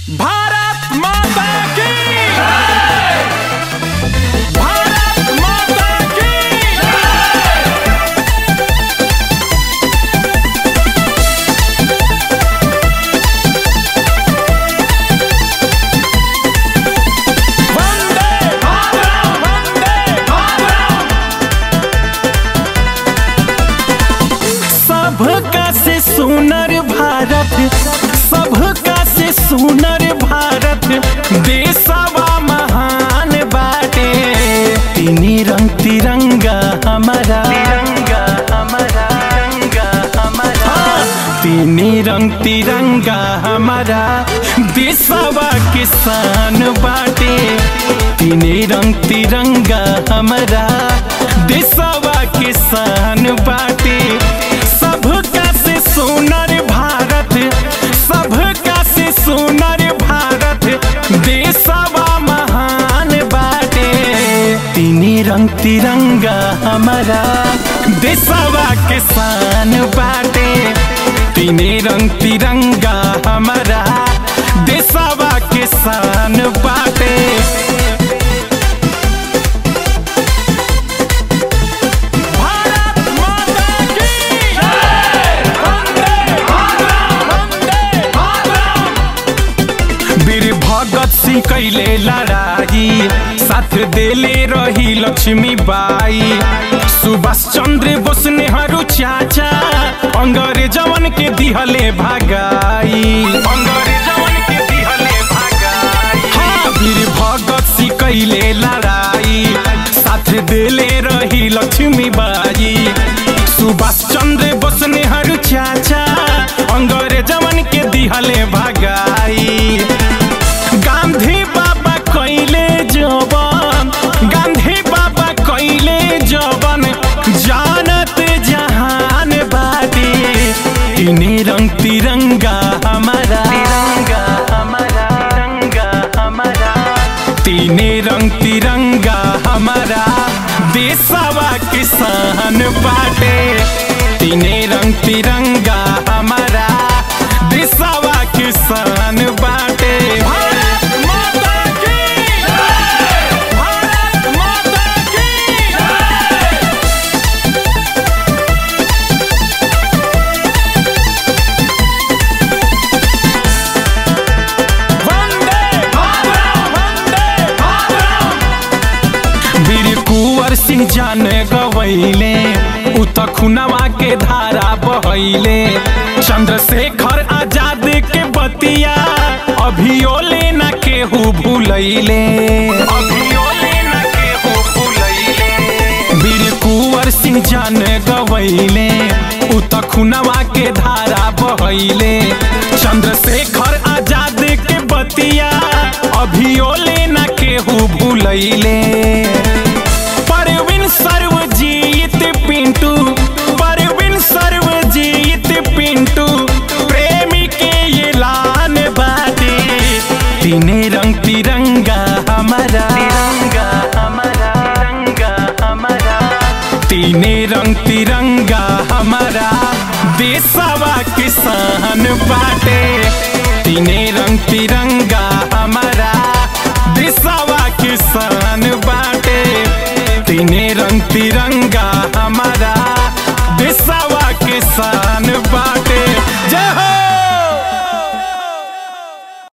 भारत माता की भारत माता की वंदे मातरम वंदे मातरम सबका से सुनर भारत सबका से सुनर भारत देशवा महान बाटे तीनी रंग तिरंगा हमारा तिरंगा हमारा तिरंगा हमारा तीनी रंग तिरंगा हमारा देशवा किसान बाटे तीनी रंग तिरंगा हमारा देशवा किसान बाटे सबका से सुनर भारत सबका से सुनर भारत देशवा महान बाटे तीनी रंग तिरंगा हमारा देशवा किसान बाटे तीनी रंग तिरंगा हमारा देशवा किसान बाटे भारत माता की वंदे मातरम वंदे मातरम वीर भगत सिंह कैले लड़ाई साथ देले रही लक्ष्मी बाई सुभाष चंद्र बोस नेहरू चाचा अंग्रेजवन के दिहले भागाई अंग्रेजवन के दिहले भागाई हाँ वीर भगत सिंह कैले लड़ाई साथ देले रही लक्ष्मी बाई सुभाष चंद्र बोस नेहरू चाचा अंग्रेजवन के दिहले भागाई गांधी बाबा कैले जवन गांधी बाबा कैले जवन जानत जहान बाटे तीनी रंग तिरंगा हमारा तिरंगा हमारा तिरंगा हमारा तीनी रंग तिरंगा हमारा देशवा किसान बाटे तीने रंग तिरंगा हमारा देशवा किसान बाटे भारत माता की भारत माता की वंदे मातरम वंदे मातरम वीर कुंवर सिंह जान गवैले उ त खुनवा के धारा बहैले चंद्रशेखर आजाद के बतिया अभियो लेना केहू भूलैले अभियो लेना केहू भूलैले वीर कुंवर सिंह जान गवैले उ त खुनवा के धारा बहैले चंद्रशेखर आजाद के बतिया अभियो लेना केहू भूलैले परवीन सर्वजीत पिंटू परवीन सर्वजीत पिंटू प्रेमी के ये लान बाटे तीने रंग तिरंगा हमारा तिरंगा हमारा तिरंगा हमारा तीने रंग तिरंगा हमारा देशवा किसान बाटे तीने रंग